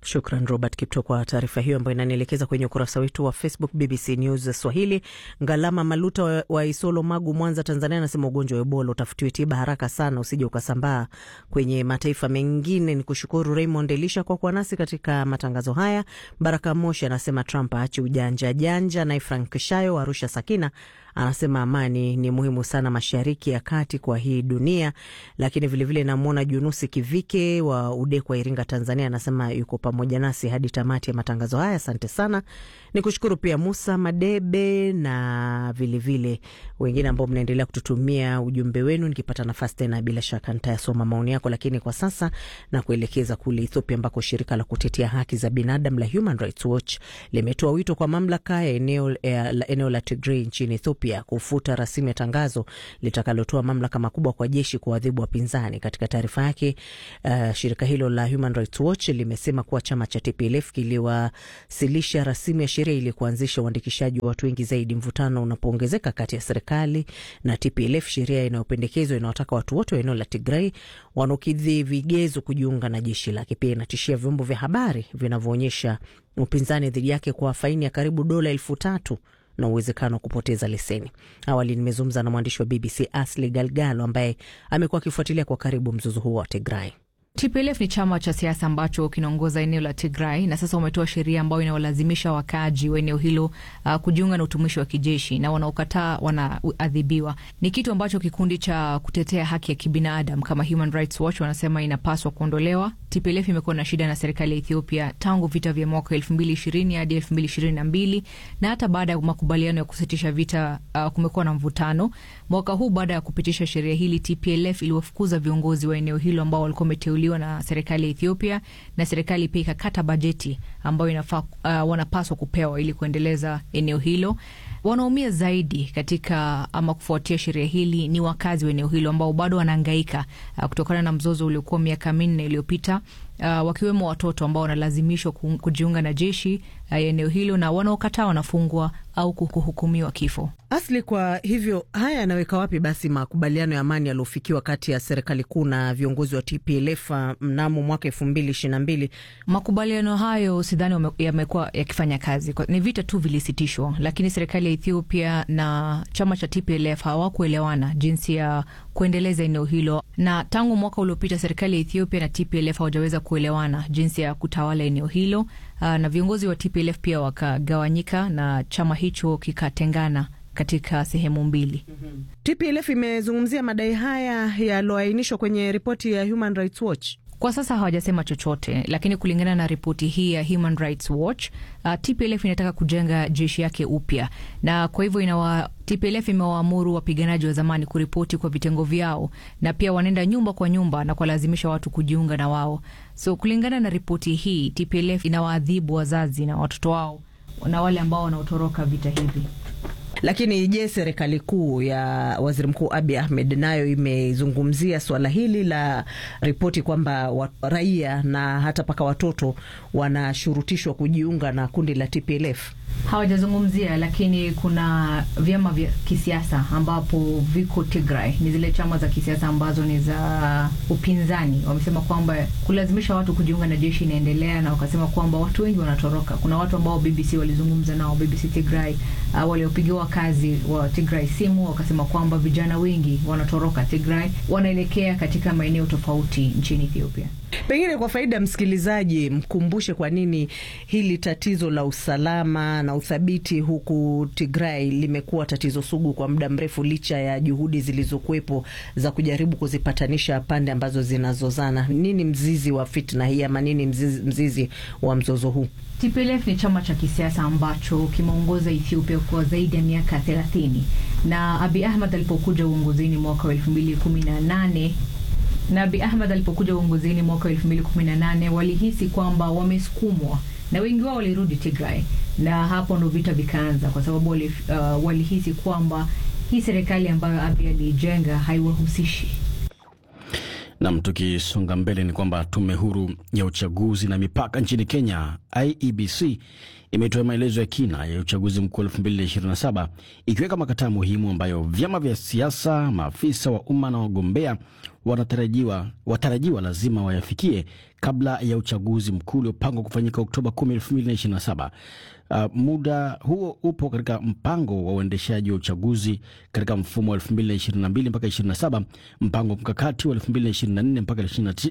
Shukran Robert Kipto kwa taarifa hiyo ambayo inanielekeza kwenye ukurasa wetu wa Facebook BBC News Swahili. Ngalama Maluta wa, wa Isolo, Magu, Mwanza, Tanzania anasema ugonjwa wa Ebola utafutiwe tiba haraka sana, usije ukasambaa kwenye mataifa mengine. Ni kushukuru Raymond Elisha kwa kuwa nasi katika matangazo haya. Baraka Moshi anasema Trump aache ujanja janja. Naye Frank Shayo wa Arusha Sakina anasema amani ni muhimu sana mashariki ya kati kwa hii dunia. Lakini vilevile namwona Junusi Kivike wa Udekwa, Iringa, Tanzania anasema yuko pamoja nasi hadi tamati ya matangazo haya. Asante sana. Ni kushukuru pia Musa Madebe na vilevile wengine ambao mnaendelea kututumia ujumbe wenu. Nikipata nafasi tena, bila shaka nitayasoma maoni yako, lakini kwa sasa na kuelekeza kule Ethiopia ambako shirika la kutetea haki za binadamu la Human Rights Watch limetoa wito kwa mamlaka ya eneo, eh, la, eneo la Tigray nchini Ethiopia kufuta rasimu ya tangazo litakalotoa mamlaka makubwa kwa jeshi kuadhibu wapinzani. Katika taarifa yake, uh, shirika hilo la Human Rights Watch limesema kuwa chama cha TPLF kiliwasilisha rasimu ya sheria ili kuanzisha uandikishaji wa watu wengi zaidi. Mvutano unapoongezeka kati ya serikali na TPLF, sheria inayopendekezwa inawataka watu wote wa eneo la Tigray wanaokidhi vigezo kujiunga na jeshi lake. Pia inatishia vyombo vya habari vinavyoonyesha upinzani dhidi yake kwa faini ya karibu dola elfu tatu na uwezekano wa kupoteza leseni. Awali nimezungumza na mwandishi wa BBC Asli Galgalo ambaye amekuwa akifuatilia kwa karibu mzozo huo wa Tigray. TPLF ni chama cha siasa ambacho kinaongoza eneo la Tigray na sasa wametoa sheria ambayo inawalazimisha wakaaji wa eneo hilo uh, kujiunga na utumishi wa kijeshi na wanaokataa wanaadhibiwa. Ni kitu ambacho kikundi cha kutetea haki ya kibinadamu kama Human Rights Watch wanasema inapaswa kuondolewa. TPLF imekuwa na shida na serikali ya Ethiopia tangu vita vya mwaka elfu mbili ishirini hadi elfu mbili ishirini na mbili na hata baada ya makubaliano ya kusitisha vita uh, kumekuwa na mvutano. Mwaka huu baada ya kupitisha sheria hili, TPLF iliwafukuza viongozi wa eneo hilo ambao walikuwa wameteuliwa na serikali ya Ethiopia, na serikali pia ikakata bajeti ambayo inafaa, uh, wanapaswa kupewa ili kuendeleza eneo hilo. Wanaumia zaidi katika ama kufuatia sheria hili ni wakazi wa eneo hilo ambao bado wanaangaika uh, kutokana na mzozo uliokuwa miaka minne iliyopita. Uh, wakiwemo watoto ambao wanalazimishwa kujiunga na jeshi uh, eneo hilo na wanaokataa wanafungwa au kuhukumiwa kifo. Asli, kwa hivyo haya yanaweka wapi basi makubaliano ya amani yaliyofikiwa kati ya serikali kuu na viongozi wa TPLF mnamo mwaka elfu mbili ishirini na mbili? Makubaliano hayo sidhani yamekuwa yakifanya kazi, ni vita tu vilisitishwa, lakini serikali ya Ethiopia na chama cha TPLF hawakuelewana jinsi ya kuendeleza eneo hilo, na tangu mwaka uliopita serikali ya Ethiopia na TPLF hawajaweza kuelewana jinsi ya kutawala eneo hilo. Uh, na viongozi wa TPLF pia wakagawanyika na chama hicho kikatengana katika sehemu mbili. mm -hmm. TPLF imezungumzia madai haya yaliyoainishwa kwenye ripoti ya Human Rights Watch. Kwa sasa hawajasema chochote, lakini kulingana na ripoti hii ya Human Rights Watch uh, TPLF inataka kujenga jeshi yake upya, na kwa hivyo inawa TPLF imewaamuru wapiganaji wa zamani kuripoti kwa vitengo vyao, na pia wanaenda nyumba kwa nyumba na kuwalazimisha watu kujiunga na wao. So kulingana na ripoti hii, TPLF inawaadhibu wazazi na watoto wao na wale ambao wanaotoroka vita hivi. Lakini je, serikali kuu ya waziri mkuu Abiy Ahmed nayo imezungumzia suala hili la ripoti kwamba raia na hata mpaka watoto wanashurutishwa kujiunga na kundi la TPLF? Hawajazungumzia, lakini kuna vyama vya kisiasa ambapo viko Tigray, ni zile chama za kisiasa ambazo ni za upinzani. Wamesema kwamba kulazimisha watu kujiunga na jeshi inaendelea, na wakasema kwamba watu wengi wanatoroka. Kuna watu ambao BBC walizungumza nao, BBC Tigray, uh, waliopigiwa kazi wa Tigray simu, wakasema kwamba vijana wengi wanatoroka Tigray, wanaelekea katika maeneo tofauti nchini Ethiopia. Pengine kwa faida ya msikilizaji, mkumbushe kwa nini hili tatizo la usalama na uthabiti huku Tigray limekuwa tatizo sugu kwa muda mrefu, licha ya juhudi zilizokuwepo za kujaribu kuzipatanisha pande ambazo zinazozana. Nini mzizi wa fitna hii ama nini mzizi, mzizi wa mzozo huu? TPLF ni chama cha kisiasa ambacho kimeongoza Ethiopia kwa zaidi ya miaka thelathini na Abiy Ahmed alipokuja uongozini mwaka wa elfu mbili kumi na nane na Abiy Ahmed alipokuja uongozini mwaka wa elfu mbili kumi na nane walihisi kwamba wamesukumwa na wengi wao walirudi Tigray, na hapo ndo vita vikaanza, kwa sababu wali, uh, walihisi kwamba hii serikali ambayo Abiy aliijenga haiwahusishi. Nam, tukisonga mbele ni kwamba tume huru ya uchaguzi na mipaka nchini Kenya IEBC imetoa maelezo ya kina ya uchaguzi mkuu 2027 ikiweka makataa muhimu ambayo vyama vya siasa, maafisa wa umma na wagombea wanatarajiwa watarajiwa lazima wayafikie kabla ya uchaguzi mkuu uliopangwa kufanyika Oktoba 10, 2027. Uh, muda huo upo katika mpango wa uendeshaji wa uchaguzi katika mfumo wa 2022 mpaka 27, mpango mkakati wa 2024 mpaka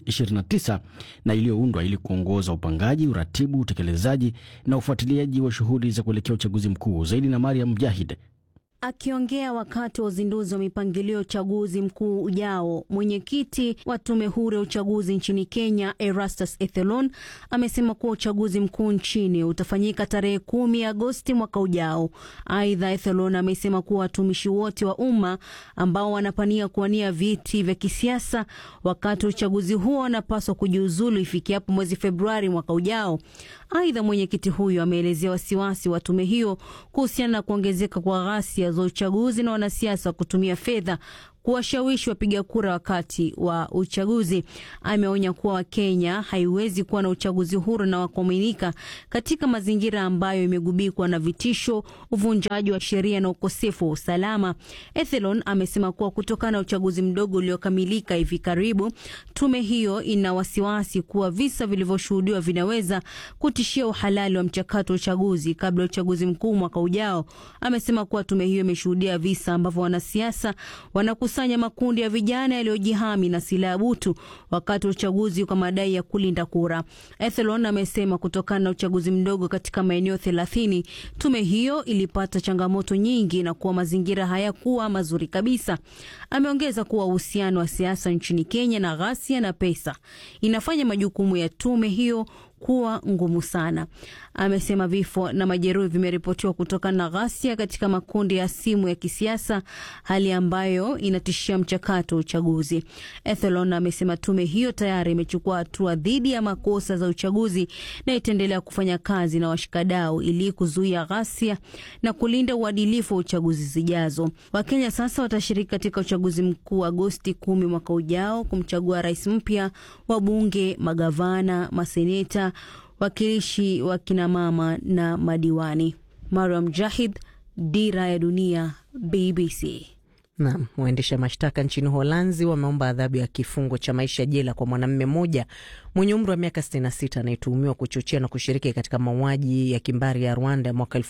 2029 na iliyoundwa ili kuongoza upangaji, uratibu, utekelezaji na ufuatiliaji wa shughuli za kuelekea uchaguzi mkuu. Zaidi na Mariam Mujahid. Akiongea wakati wa uzinduzi wa mipangilio ya uchaguzi mkuu ujao, mwenyekiti wa tume huru ya uchaguzi nchini Kenya, Erastus Ethelon, amesema kuwa uchaguzi mkuu nchini utafanyika tarehe kumi Agosti mwaka ujao. Aidha, Ethelon amesema kuwa watumishi wote wa umma ambao wanapania kuwania viti vya kisiasa wakati wa uchaguzi huo wanapaswa kujiuzulu ifikiapo mwezi Februari mwaka ujao. Aidha, mwenyekiti huyo ameelezea wasiwasi wa tume hiyo kuhusiana na kuongezeka kwa ghasia za uchaguzi na wanasiasa kutumia fedha kuwashawishi wapiga kura wakati wa uchaguzi. Ameonya kuwa Wakenya haiwezi kuwa na uchaguzi huru na wa kuaminika katika mazingira ambayo imegubikwa na vitisho, uvunjaji wa sheria na ukosefu wa usalama. Ethelon amesema kuwa kutokana na uchaguzi mdogo uliokamilika hivi karibu, tume hiyo ina wasiwasi kuwa visa vilivyoshuhudiwa vinaweza kutishia uhalali wa mchakato wa uchaguzi kabla ya uchaguzi mkuu mwaka ujao. Amesema kuwa tume hiyo imeshuhudia visa ambavyo wanasiasa wanaku sanya makundi ya vijana yaliyojihami na silaha butu wakati wa uchaguzi kwa madai ya kulinda kura. Ethelon amesema kutokana na uchaguzi mdogo katika maeneo thelathini, tume hiyo ilipata changamoto nyingi na kuwa mazingira hayakuwa mazuri kabisa. Ameongeza kuwa uhusiano wa siasa nchini Kenya na ghasia na pesa inafanya majukumu ya tume hiyo kuwa ngumu sana. Amesema vifo na majeruhi vimeripotiwa kutokana na ghasia katika makundi ya simu ya kisiasa, hali ambayo inatishia mchakato wa uchaguzi. Ethelon amesema tume hiyo tayari imechukua hatua dhidi ya makosa za uchaguzi na itaendelea kufanya kazi na washikadau ili kuzuia ghasia na kulinda uadilifu wa uchaguzi zijazo. Wakenya sasa watashiriki katika uchaguzi mkuu Agosti kumi mwaka ujao kumchagua rais mpya, wabunge, magavana, maseneta wakilishi wa kinamama na madiwani. Mariam Jahid, Dira ya Dunia, BBC. Naam, waendesha mashtaka nchini Holanzi wameomba adhabu ya kifungo cha maisha jela kwa mwanamume mmoja mwenye umri wa miaka 66 anayetuhumiwa kuchochea na kushiriki katika mauaji ya kimbari ya Rwanda ya mwaka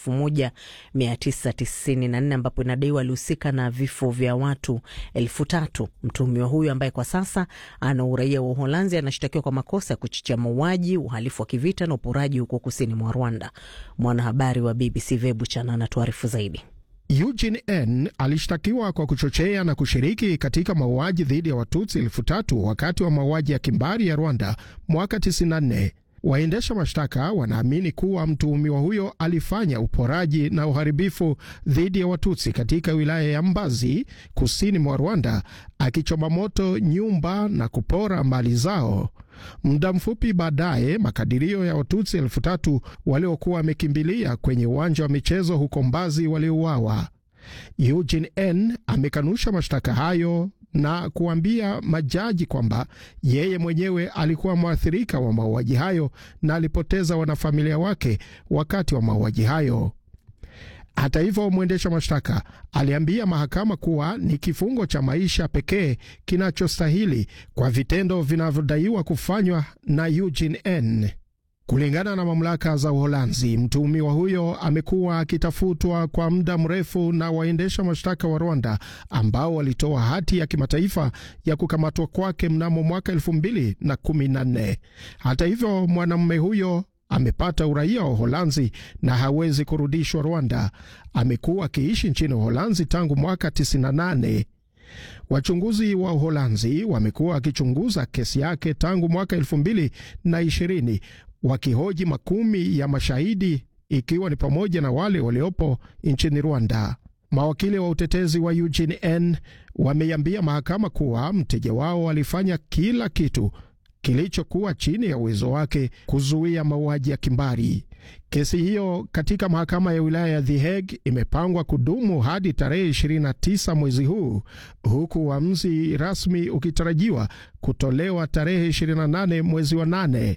1994 ambapo inadaiwa alihusika na vifo vya watu elfu tatu. Mtuhumiwa huyu ambaye kwa sasa ana uraia wa Uholanzi anashtakiwa kwa makosa ya kuchochea mauaji, uhalifu wa kivita na uporaji huko kusini mwa Rwanda. Mwanahabari wa BBC Vebu Chana anatuarifu zaidi. Eugene N alishtakiwa kwa kuchochea na kushiriki katika mauaji dhidi ya Watutsi elfu tatu wakati wa mauaji ya kimbari ya Rwanda mwaka 94. Waendesha mashtaka wanaamini kuwa mtuhumiwa huyo alifanya uporaji na uharibifu dhidi ya Watutsi katika wilaya ya Mbazi kusini mwa Rwanda, akichoma moto nyumba na kupora mali zao. Muda mfupi baadaye, makadirio ya Watutsi elfu tatu waliokuwa wamekimbilia kwenye uwanja wa michezo huko Mbazi waliuawa. Eugene N amekanusha mashtaka hayo na kuambia majaji kwamba yeye mwenyewe alikuwa mwathirika wa mauaji hayo na alipoteza wanafamilia wake wakati wa mauaji hayo. Hata hivyo, mwendesha mashtaka aliambia mahakama kuwa ni kifungo cha maisha pekee kinachostahili kwa vitendo vinavyodaiwa kufanywa na Eugene N. Kulingana na mamlaka za Uholanzi, mtuhumiwa huyo amekuwa akitafutwa kwa muda mrefu na waendesha mashtaka wa Rwanda ambao walitoa hati ya kimataifa ya kukamatwa kwake mnamo mwaka elfu mbili na kumi na nne. Hata hivyo, mwanamume huyo amepata uraia wa Uholanzi na hawezi kurudishwa Rwanda. Amekuwa akiishi nchini Uholanzi tangu mwaka 98. Wachunguzi wa Uholanzi wamekuwa wakichunguza kesi yake tangu mwaka elfu mbili na ishirini wakihoji makumi ya mashahidi ikiwa ni pamoja na wale waliopo nchini Rwanda. Mawakili wa utetezi wa Eugene N wameiambia mahakama kuwa mteja wao alifanya kila kitu kilichokuwa chini ya uwezo wake kuzuia mauaji ya kimbari. Kesi hiyo katika mahakama ya wilaya ya The Hague imepangwa kudumu hadi tarehe 29 mwezi huu, huku uamuzi rasmi ukitarajiwa kutolewa tarehe 28 mwezi wa nane.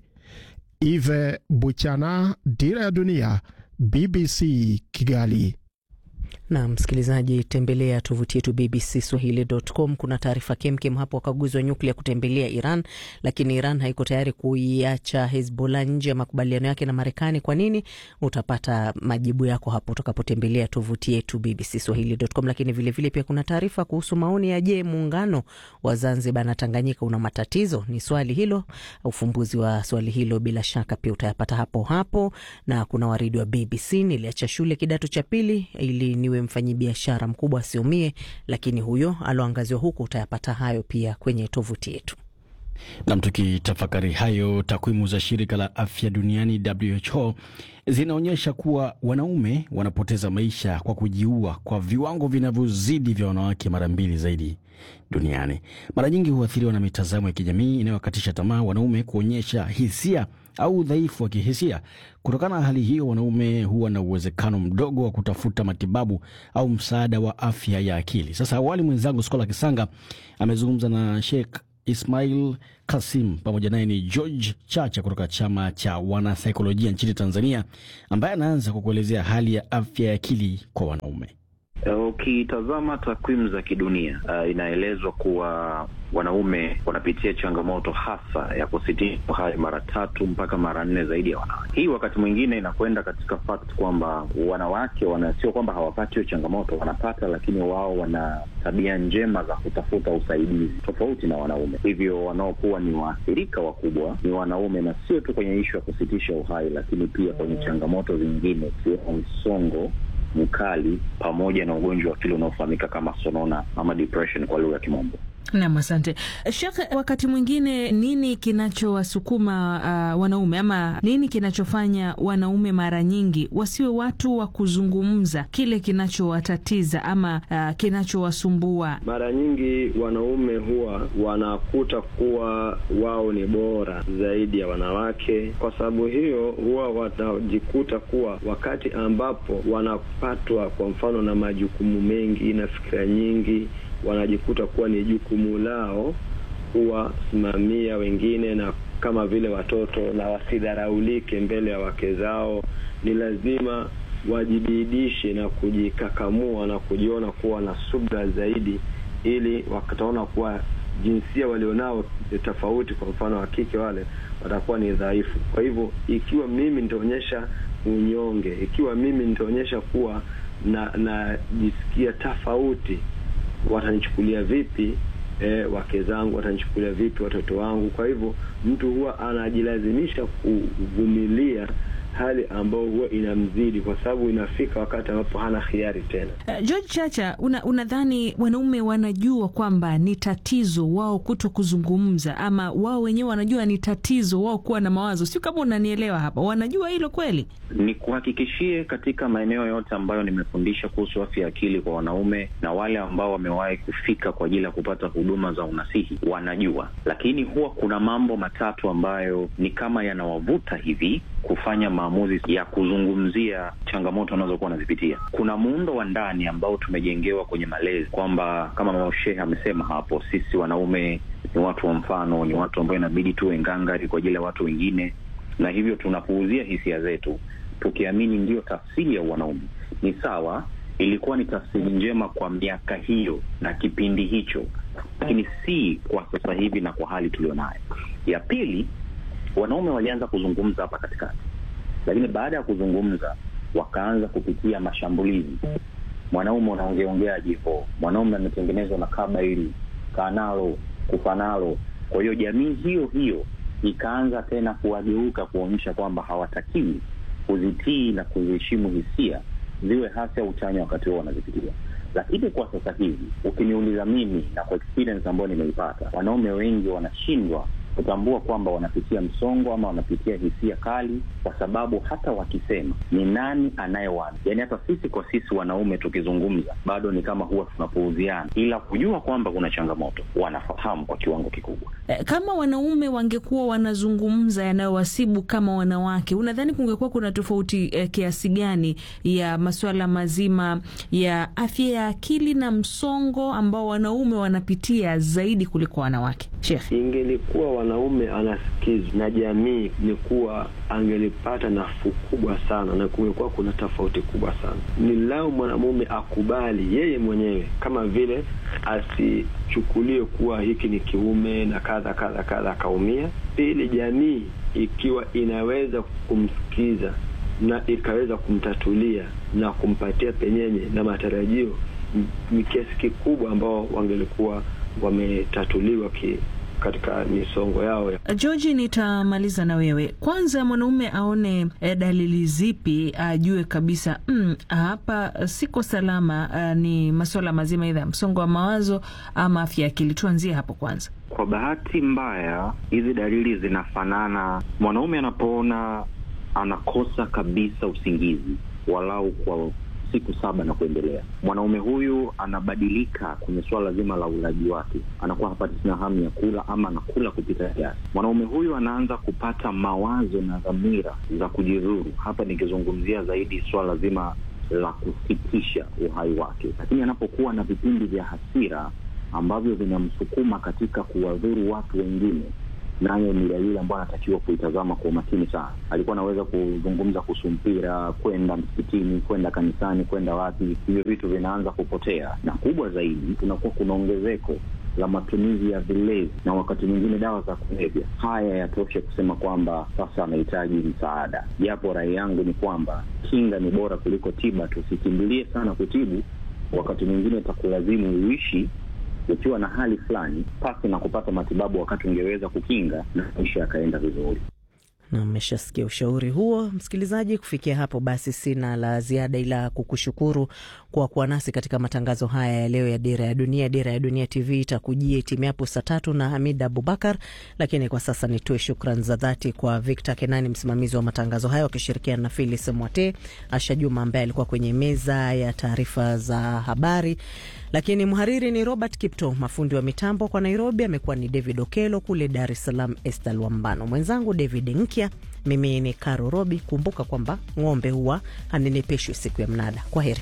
Ive Buchana, Dira ya Dunia, BBC Kigali. Na msikilizaji, tembelea tovuti yetu BBC Swahili.com. Kuna taarifa kemkem hapo, wakaguzi wa nyuklia kutembelea Iran, lakini Iran haiko tayari kuiacha Hezbollah nje ya makubaliano yake na Marekani. Kwa nini? Utapata majibu yako hapo utakapotembelea tovuti yetu BBC Swahili.com. Lakini vilevile vile pia kuna taarifa kuhusu maoni ya je, muungano wa Zanzibar na Tanganyika una matatizo? Ni swali hilo. Ufumbuzi wa swali hilo bila shaka pia utayapata hapo hapo, na kuna waridi wa BBC. Niliacha shule kidato cha pili ili niwe mfanyibiashara mkubwa asiumie, lakini huyo aloangaziwa huku, utayapata hayo pia kwenye tovuti yetu. Nam, tukitafakari hayo, takwimu za shirika la afya duniani WHO zinaonyesha kuwa wanaume wanapoteza maisha kwa kujiua kwa viwango vinavyozidi vya wanawake mara mbili zaidi duniani. Mara nyingi huathiriwa na mitazamo ya kijamii inayowakatisha tamaa wanaume kuonyesha hisia au udhaifu wa kihisia. Kutokana na hali hiyo, wanaume huwa na uwezekano mdogo wa kutafuta matibabu au msaada wa afya ya akili. Sasa awali, mwenzangu Skola Kisanga amezungumza na Sheikh Ismail Kasim pamoja naye ni George Chacha kutoka chama cha wanasaikolojia nchini Tanzania, ambaye anaanza kwa kuelezea hali ya afya ya akili kwa wanaume. Ukitazama takwimu za kidunia uh, inaelezwa kuwa wanaume wanapitia changamoto hasa ya kusitisha uhai mara tatu mpaka mara nne zaidi ya wanawake. Hii wakati mwingine inakwenda katika fact kwamba wanawake wana, sio kwamba hawapati hiyo changamoto, wanapata, lakini wao wana tabia njema za kutafuta usaidizi tofauti na wanaume. Hivyo wanaokuwa ni waathirika wakubwa ni wanaume, na sio tu kwenye ishu ya kusitisha uhai, lakini pia kwenye changamoto zingine ikiwemo msongo mkali pamoja na ugonjwa wa akili unaofahamika kama sonona ama depression kwa lugha ya Kimombo. Nam, asante Shekh. Wakati mwingine nini kinachowasukuma uh, wanaume ama nini kinachofanya wanaume mara nyingi wasiwe watu wa kuzungumza kile kinachowatatiza ama uh, kinachowasumbua? Mara nyingi wanaume huwa wanakuta kuwa wao ni bora zaidi ya wanawake. Kwa sababu hiyo, huwa wanajikuta kuwa wakati ambapo wanapatwa kwa mfano na majukumu mengi na fikira nyingi wanajikuta kuwa ni jukumu lao kuwasimamia wengine na kama vile watoto, na wasidharaulike mbele ya wake zao. Ni lazima wajibidishe na kujikakamua na kujiona kuwa na subra zaidi, ili wataona kuwa jinsia walionao tofauti, kwa mfano wa kike, wale watakuwa ni dhaifu. Kwa hivyo, ikiwa mimi nitaonyesha unyonge, ikiwa mimi nitaonyesha kuwa na najisikia tofauti watanichukulia vipi? E, wake zangu watanichukulia vipi? Watoto wangu? Kwa hivyo mtu huwa anajilazimisha kuvumilia hali ambayo huwa inamzidi, kwa sababu inafika wakati ambapo hana hiari tena. Uh, George Chacha, unadhani una wanaume wanajua kwamba ni tatizo wao kuto kuzungumza, ama wao wenyewe wanajua ni tatizo wao kuwa na mawazo? Sio kama unanielewa hapa, wanajua hilo kweli? Ni kuhakikishie katika maeneo yote ambayo nimefundisha kuhusu afya ya akili kwa wanaume na wale ambao wamewahi kufika kwa ajili ya kupata huduma za unasihi wanajua, lakini huwa kuna mambo matatu ambayo ni kama yanawavuta hivi kufanya maamuzi ya kuzungumzia changamoto wanazokuwa wanazipitia. Kuna muundo wa ndani ambao tumejengewa kwenye malezi kwamba kama mama Shehe amesema hapo, sisi wanaume ni watu wa mfano, ni watu ambao inabidi tuwe ngangari kwa ajili ya watu wengine, na hivyo tunapuuzia hisia zetu tukiamini ndiyo tafsiri ya wanaume. Ni sawa, ilikuwa ni tafsiri njema kwa miaka hiyo na kipindi hicho, lakini si kwa sasa hivi na kwa hali tulionayo. Ya pili, wanaume walianza kuzungumza hapa katikati, lakini baada ya kuzungumza wakaanza kupitia mashambulizi. Mwanaume unaongeongea jivo, mwanaume ametengenezwa na kaba hili kanalo kufanalo. Kwa hiyo jamii hiyo hiyo ikaanza tena kuwageuka kuonyesha kwamba hawatakiwi kuzitii na kuziheshimu hisia ziwe hasi au chanya wakati huo wanazipitia. Lakini kwa sasa hivi ukiniuliza mimi na kwa experience ambayo nimeipata, wanaume wengi wanashindwa kutambua kwamba wanapitia msongo ama wanapitia hisia kali, kwa sababu hata wakisema ni nani anayewana, yaani hata sisi kwa sisi wanaume tukizungumza bado ni kama huwa tunapuuziana, ila kujua kwamba kuna changamoto wanafahamu kwa kiwango kikubwa. E, kama wanaume wangekuwa wanazungumza yanayowasibu kama wanawake, unadhani kungekuwa kuna tofauti e, kiasi gani ya masuala mazima ya afya ya akili na msongo ambao wanaume wanapitia zaidi kuliko wanawake? Sheikh? Ingelikuwa wanaume anasikizwa na jamii, ni kuwa angelipata nafuu kubwa sana, na kungekuwa kuna tofauti kubwa sana. Ni lao mwanamume akubali yeye mwenyewe, kama vile asichukulie kuwa hiki ni kiume na kadha kadha kadha, akaumia. Pili, jamii ikiwa inaweza kumsikiza na ikaweza kumtatulia na kumpatia penyenye na matarajio, ni kiasi kikubwa ambao wangelikuwa wametatuliwa ki katika misongo yao. George, nitamaliza na wewe kwanza. Mwanaume aone eh, dalili zipi ajue kabisa mm, hapa siko salama? Uh, ni masuala mazima idha ya msongo wa mawazo ama afya ya akili? Tuanzie hapo kwanza. Kwa bahati mbaya, hizi dalili zinafanana. Mwanaume anapoona anakosa kabisa usingizi walau kwa siku saba na kuendelea, mwanaume huyu anabadilika kwenye suala zima la ulaji wake, anakuwa hapati tena hamu ya kula ama anakula kupita kiasi. Mwanaume huyu anaanza kupata mawazo na dhamira za kujidhuru, hapa nikizungumzia zaidi suala zima la kusitisha uhai wake. Lakini anapokuwa na vipindi vya hasira ambavyo vinamsukuma katika kuwadhuru watu wengine nayo ni dalili ambayo anatakiwa kuitazama kwa umakini sana. Alikuwa anaweza kuzungumza kuhusu mpira, kwenda msikitini, kwenda kanisani, kwenda wapi, hivyo vitu vinaanza kupotea, na kubwa zaidi, kunakuwa kuna ongezeko la matumizi ya vilevi na wakati mwingine dawa za kulevya. Haya yatoshe kusema kwamba sasa anahitaji msaada, japo rai yangu ni kwamba kinga ni bora kuliko tiba. Tusikimbilie sana kutibu, wakati mwingine itakulazimu uishi ukiwa na hali fulani pasi na kupata matibabu wakati ungeweza kukinga na maisha yakaenda vizuri. Na mmeshasikia ushauri huo, msikilizaji. Kufikia hapo basi, sina la ziada ila kukushukuru kwa kuwa nasi katika matangazo haya ya leo ya Dira ya Dunia. Dira ya Dunia TV itakujia itimiapo saa tatu na Hamid Abubakar, lakini kwa sasa nitoe shukran za dhati kwa Victor Kenani, msimamizi wa matangazo haya, wakishirikiana na Filis Mwate, Asha Juma ambaye alikuwa kwenye meza ya taarifa za habari, lakini mhariri ni Robert Kipto, mafundi wa mitambo kwa Nairobi amekuwa ni David Okelo, kule Dar es Salaam Estal Wambano, mwenzangu David Nkya, mimi ni Karo Robi. Kumbuka kwamba ng'ombe huwa hanenepeshwi siku ya mnada. Kwa heri.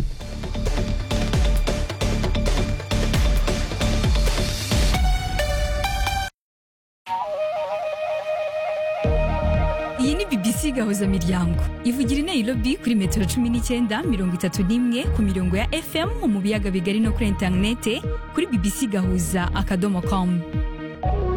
iyi ni bbc gahuza miryango ivugira i nairobi kuri metero cumi n'icyenda mirongo itatu n'imwe ku mirongo ya fm mu biyaga bigari no kuri interinete kuri bbc gahuza akadomo com